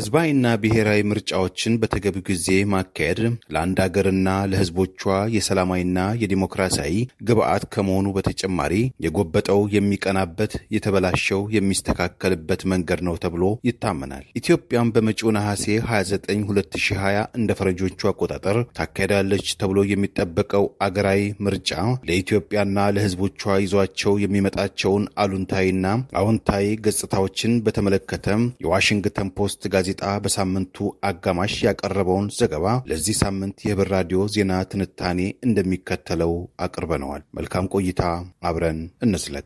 ህዝባዊና ብሔራዊ ምርጫዎችን በተገቢው ጊዜ ማካሄድ ለአንድ ሀገርና ለህዝቦቿ የሰላማዊና የዲሞክራሲያዊ ግብዓት ከመሆኑ በተጨማሪ የጎበጠው የሚቀናበት የተበላሸው የሚስተካከልበት መንገድ ነው ተብሎ ይታመናል። ኢትዮጵያም በመጪው ነሐሴ 29 2020 እንደ ፈረንጆቹ አቆጣጠር ታካሄዳለች ተብሎ የሚጠበቀው አገራዊ ምርጫ ለኢትዮጵያና ለህዝቦቿ ይዟቸው የሚመጣቸውን አሉንታዊና አዎንታዊ ገጽታዎችን በተመለከተ የዋሽንግተን ፖስት ጋዜጣ በሳምንቱ አጋማሽ ያቀረበውን ዘገባ ለዚህ ሳምንት የህብር ራዲዮ ዜና ትንታኔ እንደሚከተለው አቅርበነዋል። መልካም ቆይታ፣ አብረን እንዝለቅ።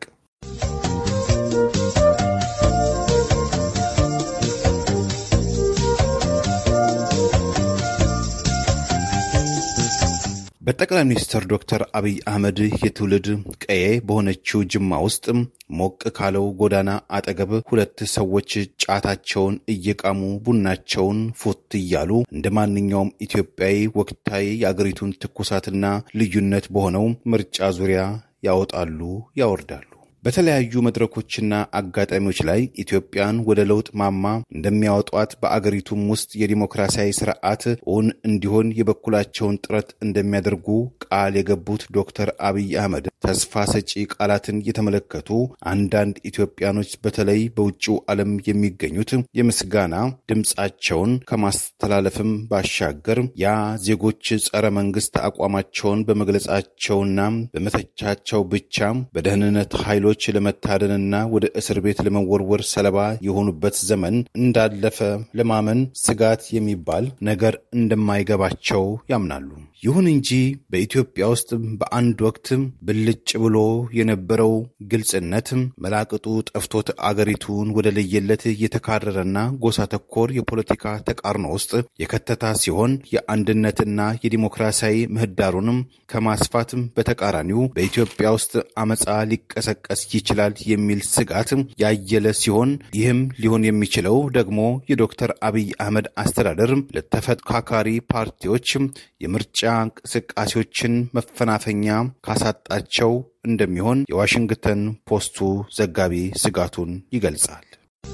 በጠቅላይ ሚኒስትር ዶክተር አብይ አህመድ የትውልድ ቀዬ በሆነችው ጅማ ውስጥ ሞቅ ካለው ጎዳና አጠገብ ሁለት ሰዎች ጫታቸውን እየቃሙ ቡናቸውን ፉት እያሉ እንደ ማንኛውም ኢትዮጵያዊ ወቅታዊ የአገሪቱን ትኩሳትና ልዩነት በሆነው ምርጫ ዙሪያ ያወጣሉ፣ ያወርዳሉ። በተለያዩ መድረኮችና አጋጣሚዎች ላይ ኢትዮጵያን ወደ ለውጥ ማማ እንደሚያወጧት በአገሪቱም ውስጥ የዲሞክራሲያዊ ስርዓት እውን እንዲሆን የበኩላቸውን ጥረት እንደሚያደርጉ ቃል የገቡት ዶክተር አብይ አህመድ ተስፋ ሰጪ ቃላትን የተመለከቱ አንዳንድ ኢትዮጵያኖች በተለይ በውጭው ዓለም የሚገኙት የምስጋና ድምፃቸውን ከማስተላለፍም ባሻገር ያ ዜጎች ጸረ መንግስት አቋማቸውን በመግለጻቸውና በመተቻቸው ብቻ በደህንነት ኃይሎች ለመታደንና ወደ እስር ቤት ለመወርወር ሰለባ የሆኑበት ዘመን እንዳለፈ ለማመን ስጋት የሚባል ነገር እንደማይገባቸው ያምናሉ። ይሁን እንጂ በኢትዮጵያ ውስጥ በአንድ ወቅት ብልጭ ብሎ የነበረው ግልጽነት መላቅጡ ጠፍቶት አገሪቱን ወደ ለየለት የተካረረና ጎሳ ተኮር የፖለቲካ ተቃርኖ ውስጥ የከተታ ሲሆን የአንድነትና የዲሞክራሲያዊ ምህዳሩንም ከማስፋት በተቃራኒው በኢትዮጵያ ውስጥ አመፃ ሊቀሰቀስ ይችላል የሚል ስጋት ያየለ ሲሆን ይህም ሊሆን የሚችለው ደግሞ የዶክተር አብይ አህመድ አስተዳደር ለተፈካካሪ ፓርቲዎች የምርጫ እንቅስቃሴዎችን መፈናፈኛ ካሳጣቸው እንደሚሆን የዋሽንግተን ፖስቱ ዘጋቢ ስጋቱን ይገልጻል።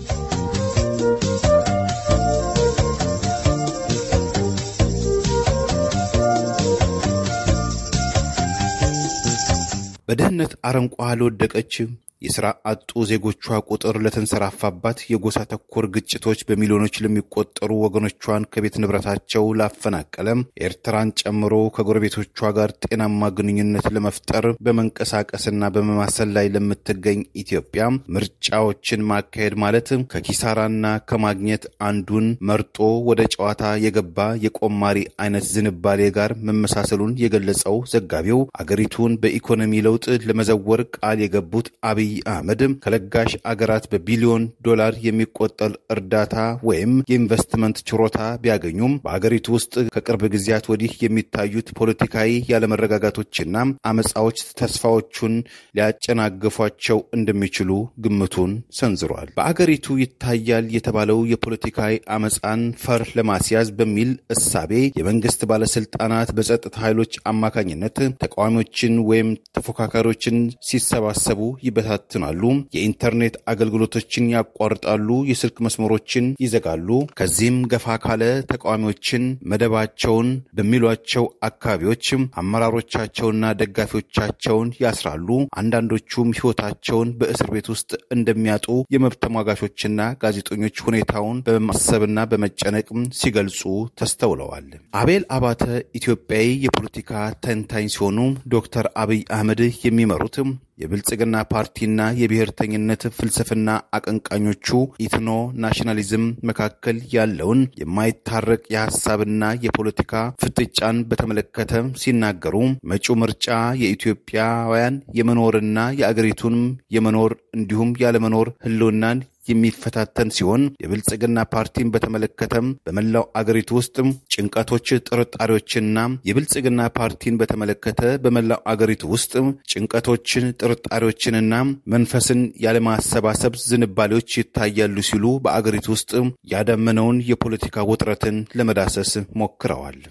በድህነት አረንቋ ለወደቀች የሥራ አጡ ዜጎቿ ቁጥር ለተንሰራፋባት የጎሳ ተኮር ግጭቶች በሚሊዮኖች ለሚቆጠሩ ወገኖቿን ከቤት ንብረታቸው ላፈናቀለ ኤርትራን ጨምሮ ከጎረቤቶቿ ጋር ጤናማ ግንኙነት ለመፍጠር በመንቀሳቀስና በመማሰል ላይ ለምትገኝ ኢትዮጵያ ምርጫዎችን ማካሄድ ማለት ከኪሳራና ከማግኘት አንዱን መርጦ ወደ ጨዋታ የገባ የቆማሪ አይነት ዝንባሌ ጋር መመሳሰሉን የገለጸው ዘጋቢው አገሪቱን በኢኮኖሚ ለውጥ ለመዘወር ቃል የገቡት አብይ አህመድ ከለጋሽ አገራት በቢሊዮን ዶላር የሚቆጠር እርዳታ ወይም የኢንቨስትመንት ችሮታ ቢያገኙም በአገሪቱ ውስጥ ከቅርብ ጊዜያት ወዲህ የሚታዩት ፖለቲካዊ ያለመረጋጋቶችና አመፃዎች ተስፋዎቹን ሊያጨናግፏቸው እንደሚችሉ ግምቱን ሰንዝሯል። በአገሪቱ ይታያል የተባለው የፖለቲካዊ አመፃን ፈር ለማስያዝ በሚል እሳቤ የመንግስት ባለስልጣናት በጸጥታ ኃይሎች አማካኝነት ተቃዋሚዎችን ወይም ተፎካካሪዎችን ሲሰባሰቡ ይበታል ይበታትናሉ። የኢንተርኔት አገልግሎቶችን ያቋርጣሉ። የስልክ መስመሮችን ይዘጋሉ። ከዚህም ገፋ ካለ ተቃዋሚዎችን መደባቸውን በሚሏቸው አካባቢዎች አመራሮቻቸውና ደጋፊዎቻቸውን ያስራሉ። አንዳንዶቹም ሕይወታቸውን በእስር ቤት ውስጥ እንደሚያጡ የመብት ተሟጋቾችና ጋዜጠኞች ሁኔታውን በማሰብና በመጨነቅ ሲገልጹ ተስተውለዋል። አቤል አባተ ኢትዮጵያዊ የፖለቲካ ተንታኝ ሲሆኑ ዶክተር አብይ አህመድ የሚመሩት የብልጽግና ፓርቲና የብሔርተኝነት ፍልስፍና አቀንቃኞቹ ኢትኖ ናሽናሊዝም መካከል ያለውን የማይታረቅ የሀሳብና የፖለቲካ ፍጥጫን በተመለከተ ሲናገሩ መጪው ምርጫ የኢትዮጵያውያን የመኖርና የአገሪቱንም የመኖር እንዲሁም ያለመኖር ህልውናን የሚፈታተን ሲሆን የብልጽግና ፓርቲን በተመለከተም በመላው አገሪቱ ውስጥ ጭንቀቶች፣ ጥርጣሬዎችና የብልጽግና ፓርቲን በተመለከተ በመላው አገሪቱ ውስጥ ጭንቀቶችን፣ ጥርጣሬዎችንና መንፈስን ያለማሰባሰብ ዝንባሌዎች ይታያሉ ሲሉ በአገሪቱ ውስጥ ያዳመነውን የፖለቲካ ውጥረትን ለመዳሰስ ሞክረዋል።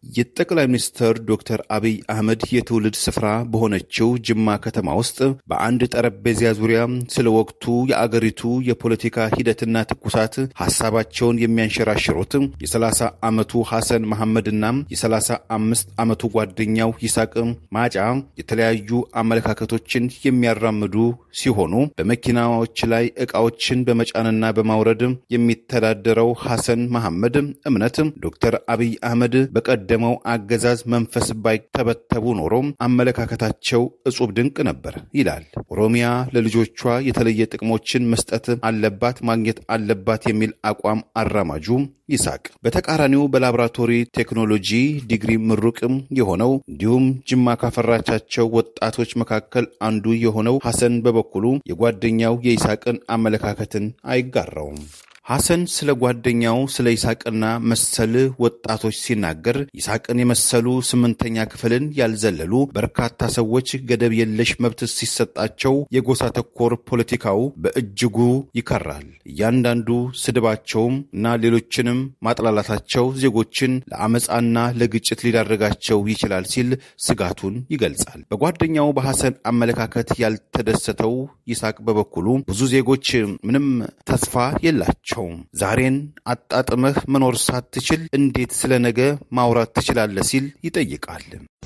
የጠቅላይ ሚኒስትር ዶክተር አብይ አህመድ የትውልድ ስፍራ በሆነችው ጅማ ከተማ ውስጥ በአንድ ጠረጴዛ ዙሪያ ስለ ወቅቱ የአገሪቱ የፖለቲካ ሂደትና ትኩሳት ሀሳባቸውን የሚያንሸራሽሩት የ30 ዓመቱ ሐሰን መሐመድና የ35 ዓመቱ ጓደኛው ይስሐቅ ማጫ የተለያዩ አመለካከቶችን የሚያራምዱ ሲሆኑ በመኪናዎች ላይ ዕቃዎችን በመጫንና በማውረድ የሚተዳደረው ሐሰን መሐመድ እምነት ዶክተር አብይ አህመድ በቀደመው አገዛዝ መንፈስ ባይተበተቡ ኖሮ አመለካከታቸው እጹብ ድንቅ ነበር ይላል። ኦሮሚያ ለልጆቿ የተለየ ጥቅሞችን መስጠት አለባት፣ ማግኘት አለባት የሚል አቋም አራማጁ ይስሐቅ በተቃራኒው በላቦራቶሪ ቴክኖሎጂ ዲግሪ ምሩቅም የሆነው እንዲሁም ጅማ ካፈራቻቸው ወጣቶች መካከል አንዱ የሆነው ሐሰን በበኩሉ የጓደኛው የይስሐቅን አመለካከትን አይጋራውም። ሐሰን ስለ ጓደኛው ስለ ይስሐቅና መሰል ወጣቶች ሲናገር ይስሐቅን የመሰሉ ስምንተኛ ክፍልን ያልዘለሉ በርካታ ሰዎች ገደብ የለሽ መብት ሲሰጣቸው የጎሳ ተኮር ፖለቲካው በእጅጉ ይከራል። እያንዳንዱ ስድባቸውም እና ሌሎችንም ማጥላላታቸው ዜጎችን ለአመፃና ለግጭት ሊዳረጋቸው ይችላል ሲል ስጋቱን ይገልጻል። በጓደኛው በሐሰን አመለካከት ያልተደሰተው ይስሐቅ በበኩሉ ብዙ ዜጎች ምንም ተስፋ የላቸው ዛሬን አጣጥመህ መኖር ሳትችል እንዴት ስለ ነገ ማውራት ትችላለህ? ሲል ይጠይቃል።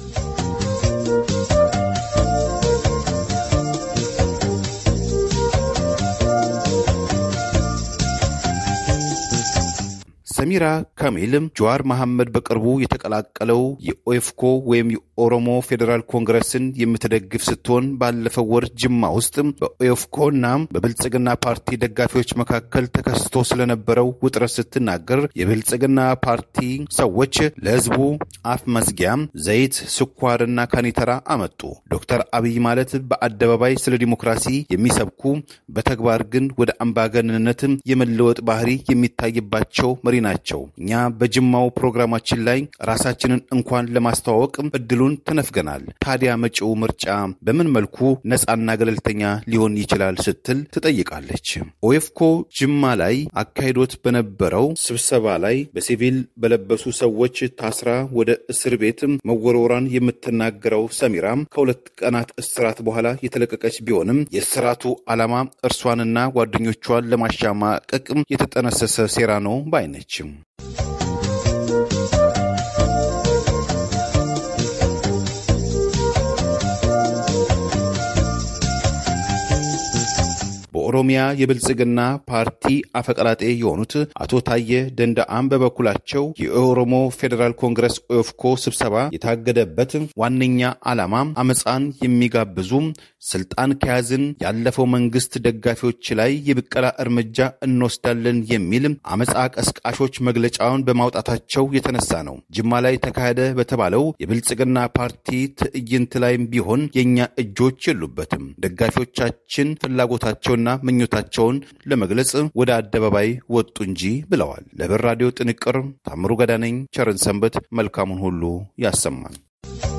ሰሚራ ካሚል ጀዋር መሐመድ በቅርቡ የተቀላቀለው የኦኤፍኮ ወይም የኦሮሞ ፌዴራል ኮንግረስን የምትደግፍ ስትሆን ባለፈው ወር ጅማ ውስጥ በኦኤፍኮ እና በብልጽግና ፓርቲ ደጋፊዎች መካከል ተከስቶ ስለነበረው ውጥረት ስትናገር የብልጽግና ፓርቲ ሰዎች ለሕዝቡ አፍ መዝጊያ ዘይት፣ ስኳርና ካኒተራ አመጡ። ዶክተር አብይ ማለት በአደባባይ ስለ ዲሞክራሲ የሚሰብኩ በተግባር ግን ወደ አምባገነንነት የመለወጥ ባህሪ የሚታይባቸው መሪ ናቸው። እኛ በጅማው ፕሮግራማችን ላይ ራሳችንን እንኳን ለማስተዋወቅ እድሉን ተነፍገናል። ታዲያ መጪው ምርጫ በምን መልኩ ነፃና ገለልተኛ ሊሆን ይችላል ስትል ትጠይቃለች። ኦኤፍኮ ጅማ ላይ አካሂዶት በነበረው ስብሰባ ላይ በሲቪል በለበሱ ሰዎች ታስራ ወደ እስር ቤት መወርወሯን የምትናገረው ሰሚራ ከሁለት ቀናት እስራት በኋላ የተለቀቀች ቢሆንም የእስራቱ ዓላማ እርሷንና ጓደኞቿን ለማሻማቀቅ የተጠነሰሰ ሴራ ነው ባይነች። በኦሮሚያ የብልጽግና ፓርቲ አፈቀላጤ የሆኑት አቶ ታየ ደንደአም በበኩላቸው የኦሮሞ ፌዴራል ኮንግረስ ኦኤፍኮ ስብሰባ የታገደበት ዋነኛ ዓላማ አመፃን የሚጋብዙ ስልጣን ከያዝን ያለፈው መንግስት ደጋፊዎች ላይ የብቀላ እርምጃ እንወስዳለን የሚል አመፃ ቀስቃሾች መግለጫውን በማውጣታቸው የተነሳ ነው። ጅማ ላይ ተካሄደ በተባለው የብልጽግና ፓርቲ ትዕይንት ላይም ቢሆን የእኛ እጆች የሉበትም። ደጋፊዎቻችን ፍላጎታቸውና ምኞታቸውን ለመግለጽ ወደ አደባባይ ወጡ እንጂ ብለዋል። ለብር ራዲዮ ጥንቅር ታምሩ ገዳነኝ። ቸርን ሰንበት መልካሙን ሁሉ ያሰማን።